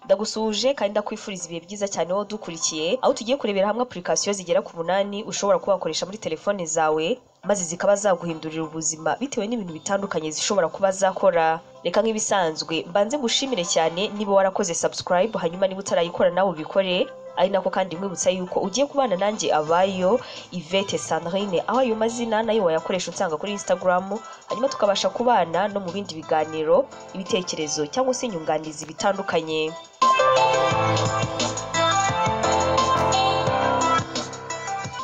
ndagusuhuje kandi ndakwifuriza ibihe byiza cyane wowe udukurikiye aho tugiye kurebera hamwe application zigera ku munani ushobora kuba wakoresha muri telefone zawe maze zikaba zaguhindurira ubuzima bitewe n'ibintu bitandukanye zishobora kuba zakora reka nk'ibisanzwe mbanze ngushimire cyane niba warakoze subscribe hanyuma niba utarayikora nawe ubikore ari nako kandi nkwibutsa yuko ugiye kubana nanjye abayo Yvette Sandrine aho ayo mazina nayo wayakoresha unsanga kuri Instagram hanyuma tukabasha kubana no mu bindi biganiro ibitekerezo cyangwa se inyunganizi bitandukanye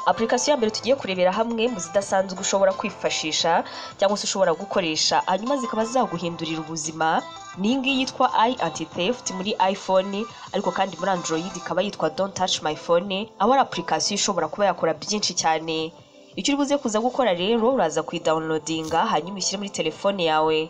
application ya mbere tugiye kurebera hamwe mu zidasanzwe ushobora kwifashisha cyangwa se ushobora gukoresha hanyuma zikaba zaguhindurira ubuzima ni iyi ngiyi yitwa i anti theft muri iphone ariko kandi muri android ikaba yitwa don't touch my phone aho ari application ishobora kuba yakora byinshi cyane icyo uri buze kuza gukora rero uraza kuyidawunilodinga hanyuma ushyire muri telefone yawe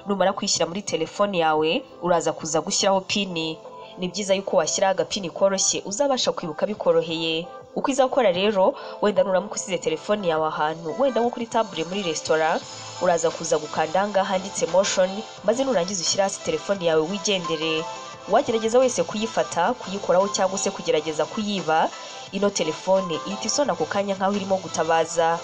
numara kwishyira muri telefone yawe uraza kuza gushyiraho pini ni byiza yuko washyiraho agapini koroshye uzabasha kwibuka bikoroheye uko izakora rero wenda nuramuka usize telefone yawe ahantu wenda nko kuri tabure muri resitora uraza kuza gukanda aha ngaha handitse motion maze nurangiza ushyire hasi telefone yawe wigendere uwagerageza wese kuyifata kuyikoraho cyangwa se kugerageza kuyiba ino telefone ihita isona ako kanya nk'aho irimo gutabaza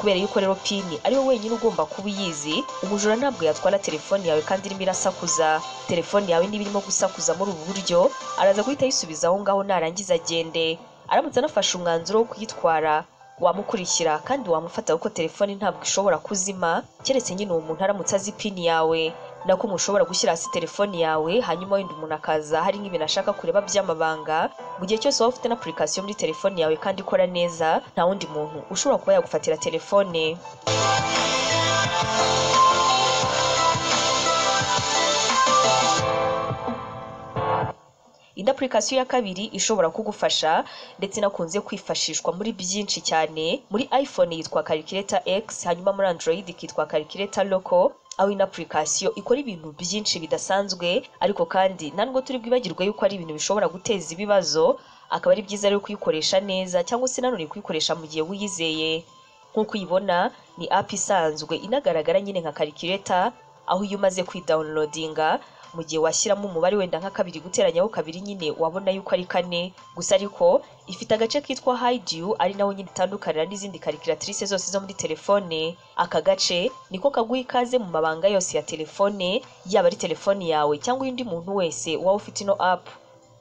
kubera yuko rero pini ariwe wenyine ugomba kuba uyizi umujura ntabwo yatwara telefone yawe kandi irimo irasakuza telefone yawe niba irimo gusakuza muri ubu buryo araza guhita ayisubiza aho ngaho narangiza agende aramutse anafashe umwanzuro wo kuyitwara wamukurikira kandi wamufata kuko telefone ntabwo ishobora kuzima keretse nyine uwo muntu aramutse azi pini yawe nako umuntu ushobora gushyira hasi telefone yawe hanyuma wenda umuntu akaza hari nk'ibintu ashaka kureba by'amabanga mu gihe cyose waba ufite na application muri telefone yawe kandi ikora neza nta wundi muntu ushobora kuba yagufatira telefone indi application ya kabiri ishobora kugufasha ndetse inakunze kwifashishwa muri byinshi cyane muri iphone yitwa calculator x hanyuma muri android ikitwa calculator loco aho ino application ikora ibintu byinshi bidasanzwe ariko kandi ntabwo turi bwibagirwe yuko ari ibintu bishobora guteza ibibazo akaba ari byiza rero kuyikoresha neza cyangwa se nanone kuyikoresha mu gihe wiyizeye nk'uko uyibona ni app isanzwe inagaragara nyine nka calculator aho iyo umaze kwidawunirodinga mu gihe washyiramo umubare wenda nka kabiri guteranyaho kabiri nyine wabona yuko ari kane gusa ariko ifite agace kitwa hidiyu ari naho nyine itandukanira n'izindi karikiratirise zose zo muri telefone aka gace niko kaguha ikaze mu mabanga yose ya telefone yaba ari telefone yawe cyangwa undi muntu wese waba ufite ino apu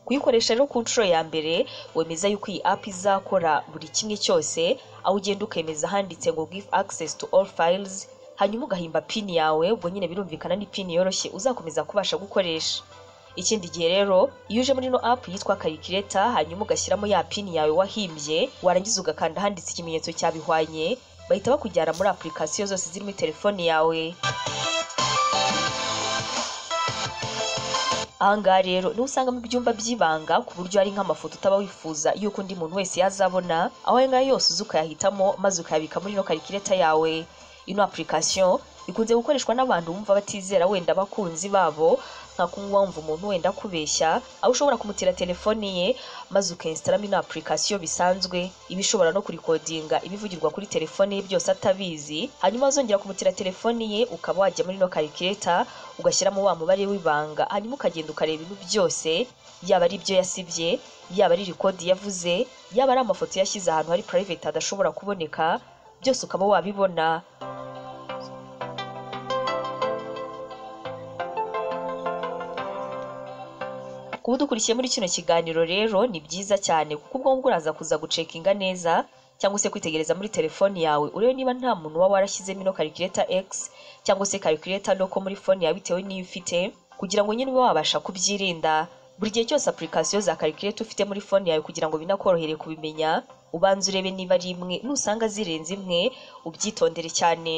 kuyikoresha rero ku nshuro ya mbere wemeza yuko iyi app izakora buri kimwe cyose aho ugenda ukemeza handitse ngo give access to all files hanyuma ugahimba pini yawe ubwo nyine birumvikana ni pini yoroshye uzakomeza kubasha gukoresha ikindi gihe rero iyo uje muri ino app yitwa karikireta hanyuma ugashyiramo ya pini yawe wahimbye warangiza ugakanda handitse ikimenyetso cyabihwanye bahita bakujyana muri application zose ziri muri telefone yawe ahangaha rero niho usangamo ibyumba by'ibanga ku buryo hari nk'amafoto utaba wifuza y'uko undi muntu wese yazabona aho ayo ngayo yose uza ukayahitamo maze ukayabika muri ino karikireta yawe ino application ikunze gukoreshwa n'abantu bumva batizera wenda abakunzi babo nka kunywa wumva umuntu wenda akubeshya aho ushobora kumutira telefone ye maze ukinstaramo ino application bisanzwe iba ishobora no kurikodinga ibivugirwa kuri telefone ye byose atabizi hanyuma azongera kumutira telefone ye ukaba wajya muri ino karikireta ugashyiramo wa mubare w'ibanga hanyuma ukagenda ukareba ibintu byose yaba ari ibyo yasibye yaba ari rikodi yavuze yaba ari amafoto yashyize ahantu hari private adashobora kuboneka byose ukaba wabibona kuba udukurikiye muri kino kiganiro rero ni byiza cyane kuko ubwo ngubwo uraza kuza gucekinga neza cyangwa se kwitegereza muri telefone yawe urebe niba nta muntu uba warashyizemo ino karikireta x cyangwa se karikireta loko muri fone yawe bitewe n'iyo ufite kugira ngo nyine ube wabasha kubyirinda buri gihe cyose application za karikireta ufite muri fone yawe kugira ngo binakorohere kubimenya ubanza urebe niba ari imwe nusanga zirenze imwe ubyitondere cyane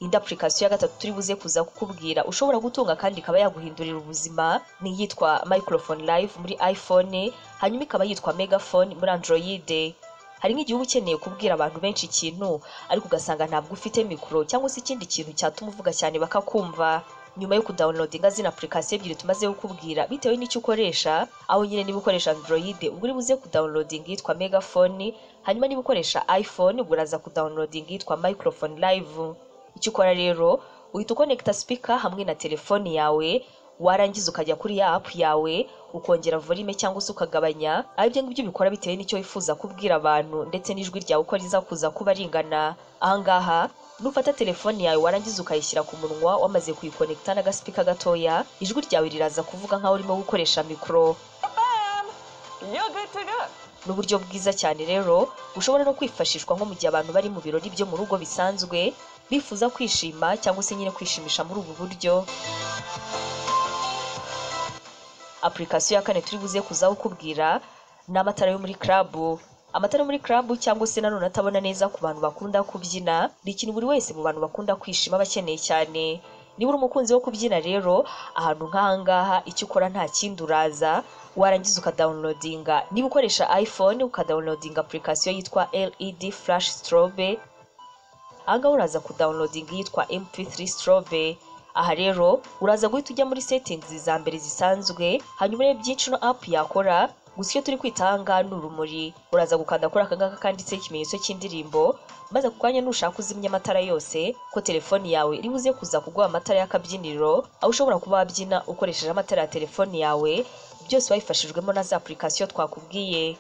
indi application ya gatatu turi buze kuza kukubwira ushobora gutunga kandi ikaba yaguhindurira ubuzima ni iyitwa microphone live muri iphone hanyuma ikaba yitwa megaphone muri android hari nk'igihugu ukeneye kubwira abantu benshi ikintu ariko ugasanga ntabwo ufite mikoro cyangwa se ikindi kintu cyatuma uvuga cyane bakakumva nyuma yo kudawunilodinga zino apurikasiyo ebyiri tumaze kukubwira bitewe n'icyo ukoresha aho nyine niba ukoresha android ubwo uri buze kudawunilodinga yitwa megafoni hanyuma niba ukoresha iphone ubwo uraza kudawunilodinga yitwa microphone live icyo ukora rero uhita ukonekita speaker hamwe na telefone yawe warangiza ukajya kuri ya apu yawe ukongera volume cyangwa se ukagabanya aho ibyo ngibyo ubikora bitewe n'icyo wifuza kubwira abantu ndetse n'ijwi ryawe uko riza kuza kuba ringana ahangaha nufata telefone yawe warangiza ukayishyira ku munwa wamaze kuyikonekita n'agasipika gatoya ijwi ryawe riraza kuvuga nk'aho urimo gukoresha mikoro ni uburyo bwiza cyane rero bushobora no kwifashishwa nko mu gihe abantu bari mu birori byo mu rugo bisanzwe bifuza kwishima cyangwa se nyine kwishimisha muri ubu buryo apurikasiyo ya kane turi buze kuzaho ukubwira ni amatara yo muri karabu amatara yo muri karabu cyangwa se nanone atabona neza ku bantu bakunda kubyina ni ikintu buri wese mu bantu bakunda kwishima bakeneye cyane niba uri umukunzi wo kubyina rero ahantu nk'ahangaha icyo ukora nta kindi uraza warangiza ukadawunilodinga niba ukoresha iphone ukadawunilodinga apurikasiyo yitwa led flash strobe ahangaha uraza kudawunilodinga iyitwa mp3 strobe aha rero uraza guhita ujya muri setingizi za mbere zisanzwe hanyuma urebe byinshi no apu yakora gusa iyo turi kwita ahangaha ni urumuri uraza gukanda kuri aka ngaka kanditseho ikimenyetso cy'indirimbo maze ako kanya nushaka uzimya amatara yose ko telefoni yawe iri buze kuza kuguha amatara y'akabyiniro aho ushobora kuba wabyina ukoresheje amatara ya telefoni yawe byose wabifashijwemo na za apurikasiyo twakubwiye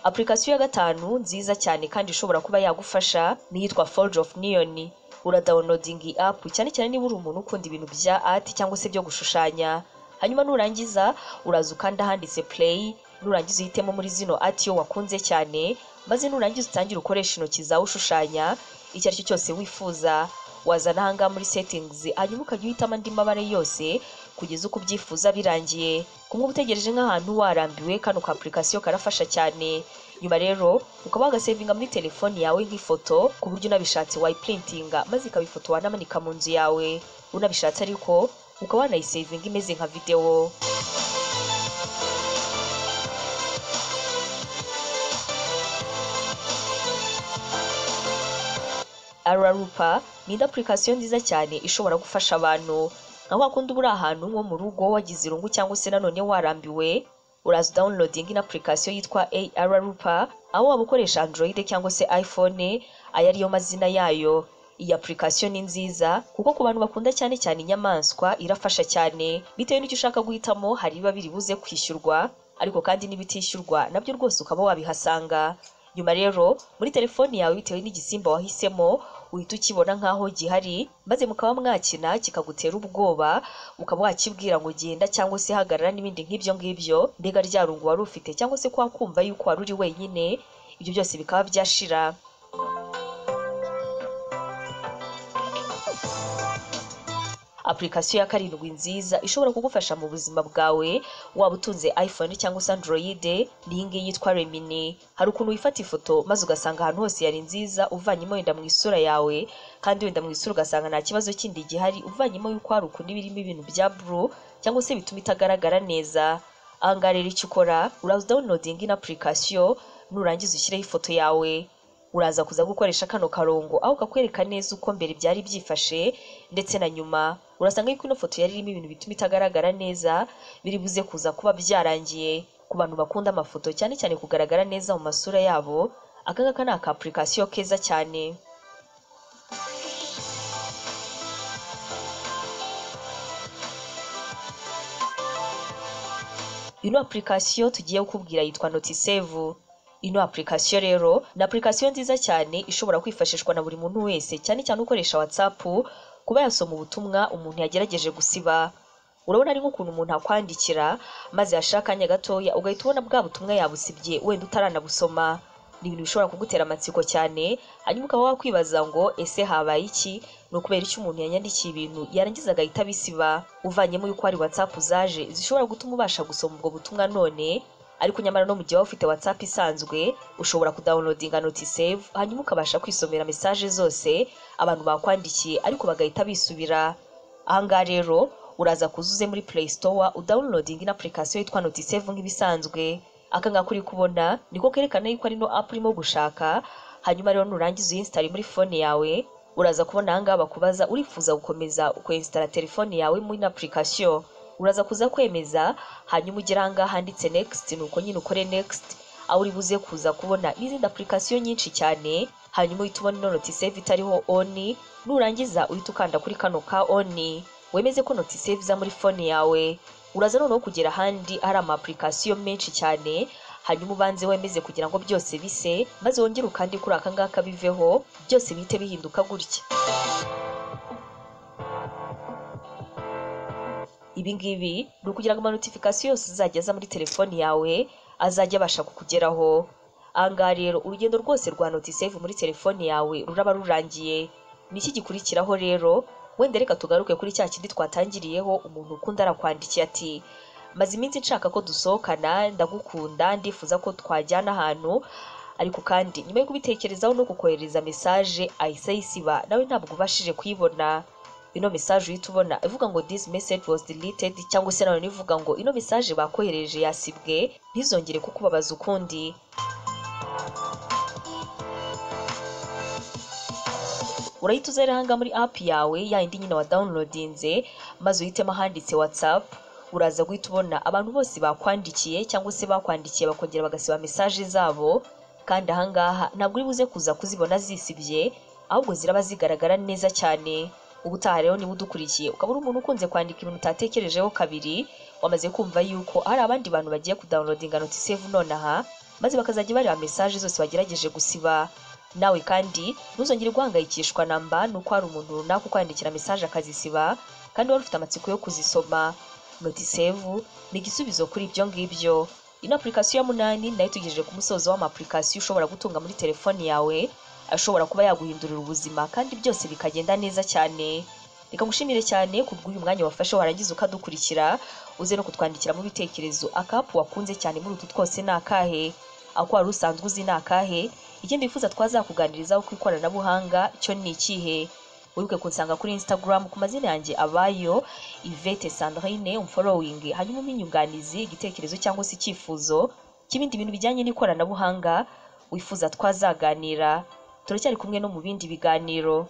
apurikasiyo ya gatanu nziza cyane kandi ishobora kuba yagufasha ni iyitwa forge of neon uradawunodinga iyi apu cyane cyane niba uri umuntu ukunda ibintu bya ati cyangwa se byo gushushanya hanyuma nurangiza uraza ukanda handitse play nurangiza uhitemo muri zino ati yo wakunze cyane maze nurangiza utangire ukoresha intoki zawe ushushanya icyo ari cyo cyose wifuza wazana ahangaha muri settings hanyuma ukajya uhitamo andi mabara yose kugeza uko ubyifuza birangiye kumwe utegereje nk'ahantu warambiwe kano ka apurikasiyo karafasha cyane nyuma rero ukaba wagasevinga muri telefoni yawe nk'ifoto ku buryo unabishatse wayiprintinga maze ikaba ifoto wanamanika mu nzu yawe unabishatse ariko ukaba wanayisevinga imeze nka videwo ararupa ni indi apurikasiyo nziza cyane ishobora gufasha abantu nka wakundi uba uri ahantu nko mu rugo wagize irungu cyangwa se nanone warambiwe uraza dawunirodinga ino apurikasiyo yitwa AR Rupa aho waba ukoresha Android cyangwa se iPhone aya ariyo mazina yayo iyi apurikasiyo ni nziza kuko ku bantu bakunda cyane cyane inyamaswa irafasha cyane bitewe n'icyo ushaka guhitamo hari ibiba biri buze kwishyurwa ariko kandi n'ibitishyurwa nabyo rwose ukaba wabihasanga nyuma rero muri telefoni yawe bitewe n'igisimba wahisemo uhita ukibona nk'aho gihari maze mukaba mwakina kikagutera ubwoba ukaba wakibwira ngo genda cyangwa se hagarara n'ibindi nk'ibyo ngibyo mbega rya rungu wari ufite cyangwa se kwa kumva yuko wari uri wenyine ibyo byose bikaba byashira apurikasiyo ya karindwi nziza ishobora kugufasha mu buzima bwawe waba utunze iphone cyangwa se android ni iyi ngiyi yitwa remini hari ukuntu wifata ifoto maze ugasanga ahantu hose yari nziza uvanyemo wenda mu isura yawe kandi wenda mu isura ugasanga nta kibazo kindi gihari uvanyemo yuko hari ukuntu iba irimo ibintu bya buru cyangwa se bituma itagaragara neza ahangaha rero icyo ukora uraza udawunilodinga ino apurikasiyo nurangiza ushyireho ifoto yawe uraza kuza gukoresha kano karongo aho kakwereka neza uko mbere byari byifashe ndetse na nyuma urasanga yuko ino foto yari irimo ibintu bituma itagaragara neza biri buze kuza kuba byarangiye ku bantu bakunda amafoto cyane cyane kugaragara neza mu masura yabo aka ngaka ni aka apurikasiyo keza cyane ino apurikasiyo tugiye kukubwira yitwa notisevu ino apurikasiyo rero ni apurikasiyo nziza cyane ishobora kwifashishwa na buri muntu wese cyane cyane ukoresha watsapu kuba yasoma ubutumwa umuntu yagerageje gusiba urabona ari nk'ukuntu umuntu akwandikira maze yashira akanya gatoya ugahita ubona bwa butumwa yabusibye wenda utaranabusoma ni ibintu bishobora kugutera amatsiko cyane hanyuma ukaba wakwibaza ngo ese habaye iki ni ukubera icyo umuntu yanyandikiye ibintu yarangiza agahita abisiba uvanyemo yuko hari watsapu zaje zishobora gutuma ubasha gusoma ubwo butumwa none ariko nyamara no mu gihe waba ufite WhatsApp isanzwe ushobora kudawunilodinga notisave hanyuma ukabasha kwisomera mesaje zose abantu bakwandikiye ariko bagahita bisubira ahangaha rero uraza kuzuze muri Play Store udawunilodinga ino apurikasiyo yitwa notisave nk'ibisanzwe aka ngaka uri kubona niko kerekana yuko ari no apu urimo gushaka hanyuma rero nurangiza uyinsitari muri fone yawe uraza kubona ahangaha bakubaza urifuza gukomeza ukwensitara telefone yawe muri ino apurikasiyo uraza kuza kwemeza hanyuma ugera ahangaha handitse nekisiti ni uko nyine ukore nekisiti aho uri buze kuza kubona n'izindi apurikasiyo nyinshi cyane hanyuma uhita ubona ino notiseve itariho oni nurangiza uhita ukanda kuri kano ka oni wemeze ko notiseve iza muri fone yawe uraza noneho kugera ahandi hari ama apurikasiyo menshi cyane hanyuma ubanze wemeze kugira ngo byose bise maze wongere ukandi kuri aka ngaka biveho byose bihite bihinduka gutya ibi ngibi ni ukugira ngo amanotifikasiyo yose uzajya aza muri telefoni yawe azajya abasha kukugeraho ahangaha rero urugendo rwose rwa notiseve muri telefoni yawe ruraba rurangiye ni iki gikurikiraho rero wenda reka tugaruke kuri cya kindi twatangiriyeho umuntu ukunda arakwandikiye ati maze iminsi nshaka ko dusohokana ndagukunda ndifuza ko twajyana ahantu ariko kandi nyuma yo kubitekerezaho no kukohereza mesaje ahise ayisiba nawe ntabwo ubashije kuyibona ino mesaje uhita ubona ivuga ngo this message was deleted cyangwa se nanone ivuga ngo ino mesaje bakohereje yasibwe ntizongere kukubabaza ukundi urahita uza rero ahangaha muri app yawe ya yindi nyine wa downloadinze maze uhitemo ahanditse whatsapp uraza guhita ubona abantu bose bakwandikiye cyangwa se bakwandikiye bakongera bagasiba mesaje zabo kandi ahangaha ntabwo uri buze kuza kuzibona zisibye ahubwo ziraba zigaragara neza cyane ubutaha rero niba udukurikiye ukaba uri umuntu ukunze kwandika ibintu utatekerejeho kabiri wamaze kumva yuko hari abandi bantu bagiye kudownloadinga notiseve nonaha maze bakazajya bareba mesaje zose bagerageje gusiba nawe kandi ntuzongere guhangayikishwa na mba nuko hari umuntu runaka ukwandikira mesaje akazisiba kandi wari ufite amatsiko yo kuzisoma notisevu ni igisubizo kuri ibyo ngibyo ino apurikasiyo ya munani nayo itugejeje ku musozo w'amapurikasiyo ushobora gutunga muri telefoni yawe ashobora kuba yaguhindurira ubuzima kandi byose bikagenda neza cyane reka ngushimire cyane ku bw'uyu mwanya wafashe warangiza ukadukurikira uze no kutwandikiramo ibitekerezo akapu wakunze cyane muri utu twose ni akahe ako wari usanzwe uzi ni akahe ikindi wifuza twazakuganirizaho ku ikoranabuhanga cyo ni ikihe wibuke kunsanga kuri instagram ku mazina yanjye abayo ivete sandrine umforowingi hanyuma umenyunganizi igitekerezo cyangwa se icyifuzo cy'ibindi bintu bijyanye n'ikoranabuhanga wifuza twazaganira turacyari kumwe no mu bindi biganiro